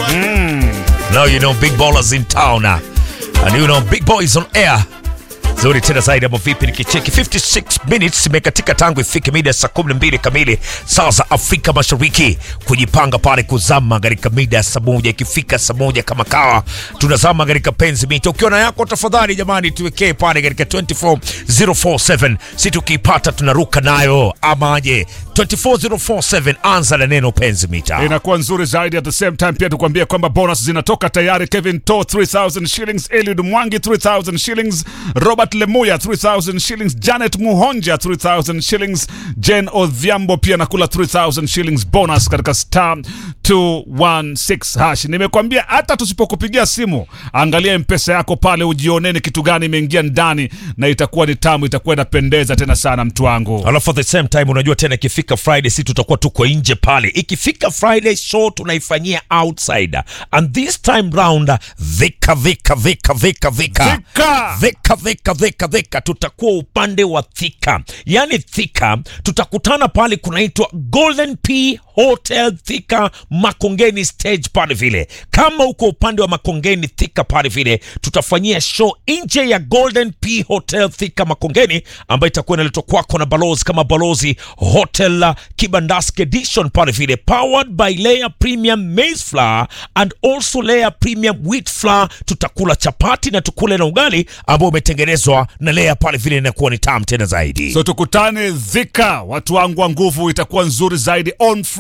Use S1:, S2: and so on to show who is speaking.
S1: Now you know big ballers in town. uh, And you know big boys on air. Zuri tena zaidi hapo vipi nikicheki 56 minutes imekatika tangu ifike mida ya saa 12 kamili saa za Afrika Mashariki kujipanga pale kuzama katika mida ya saa moja ikifika saa moja kama kawa tunazama katika penzi mita ukiwa na yako tafadhali jamani tuwekee pale katika 24047 si tukiipata tunaruka nayo amaje 24047 anza na neno penzi mita
S2: inakuwa nzuri zaidi. At the same time pia tukwambia kwamba bonus zinatoka tayari. Kevin To 3000 shillings, Eliud Mwangi 3000 shillings, Robert Lemuya 3000 shillings, Janet Muhonja 3000 shillings, Jane Odhiambo pia nakula 3000 shillings bonus katika star 216 hash. Nimekwambia hata tusipokupigia simu, angalia mpesa yako pale, ujioneni kitu gani imeingia ndani, na itakuwa ni tamu, itakuwa inapendeza tena sana, mtu wangu.
S1: alafu at the same time unajua tena ikifika friday si tutakuwa tuko nje pale ikifika friday show tunaifanyia outside and this time round vika vika vika vika vika
S2: Thika!
S1: vika vika vika vika tutakuwa upande wa thika yani thika tutakutana pale kunaitwa golden p hotel thika makongeni stage pale vile kama uko upande wa makongeni thika pale vile tutafanyia show nje ya golden p hotel thika makongeni ambayo itakuwa inaletwa kwako na balozi kama balozi hotel uh, kibandaski edition pale vile powered by layer premium maize flour and also layer premium wheat flour tutakula chapati na tukule na ugali ambao umetengenezwa na layer pale vile inakuwa ni tamu tena zaidi
S2: So tukutane Dhika, watu wangu wa nguvu, itakuwa nzuri zaidi on